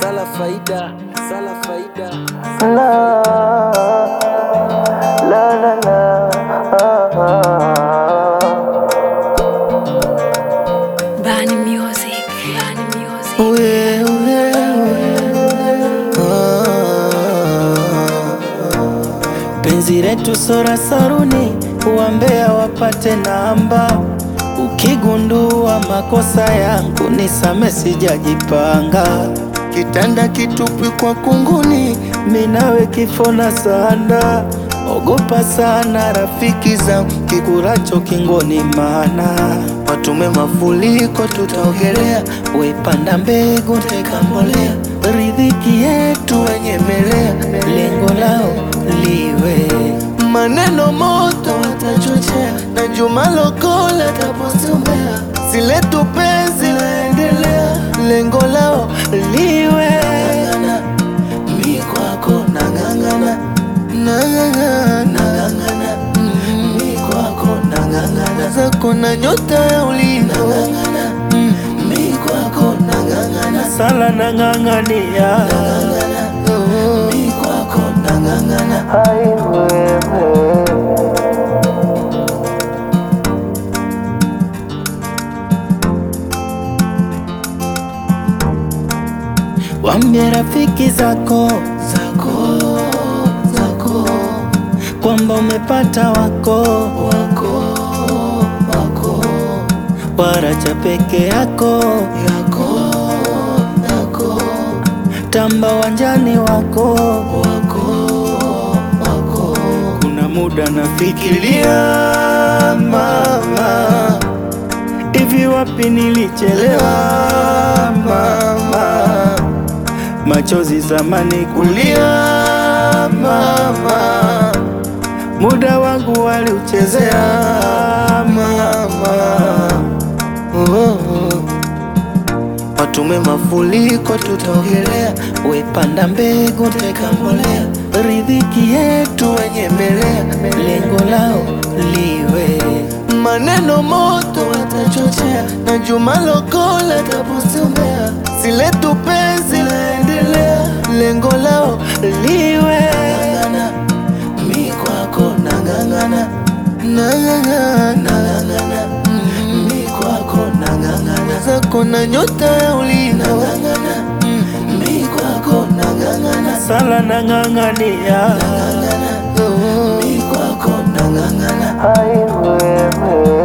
sala faida, sala faida. La, la, la, la, ah, ah. Bani Music. Bani Music. Wewe, ah. Penzi letu sora saruni, uambea wapate namba. Ukigundua makosa yangu nisame, sijajipanga. Kitanda kitupi kwa kunguni, minawe kifo na sanda. Ogopa sana rafiki zangu, kikuracho kingoni, mana watume mafuriko, tutaogelea. Wepanda mbegu, teka mbolea, riziki yetu wenyemelea, lengo lao liwe maneno moto watachochea, na Juma Lokola taposombea, siletu penzi laendelea, lengo lao liwe ng'ang'ana, mi kwako nang'ang'ana, nang'ang'ana, nang'ang'ana, mm, mi kwako nang'ang'ana, zako na nyota ya ulinzi nang'ang'ana, mm, mi kwako nang'ang'ana, sala nang'ang'ania, nang'ang'ana, oh, mi kwako nang'ang'ana, hai wewe Wambie rafiki zako zako zako kwamba umepata wako wako wako, waracha peke yako yako yako, tamba wanjani wako wako wako. Kuna muda nafikiria mama, hivi wapi nilichelewa mama machozi zamani kulia mama, muda wangu waliuchezea mama. Oh, oh. Watume mafuriko, tutaogelea. Wepanda mbegu, teka mbolea, riziki yetu wenyemelea, lengo lao liwe maneno moto watachochea, na Juma Lokola taposombea, siletu penzi laendelea, lengo lao liwe ng'ang'ana, mi kwako nang'ang'ana, nang'ang'ana, nang'ang'ana, mm, mi kwako nang'ang'ana, zako na nyota ya ulinzi nang'ang'ana, mm, mi kwako nang'ang'ana, sala nang'ang'ania, nang'ang'ana, oh, mi kwako nang'ang'ana, hai wewe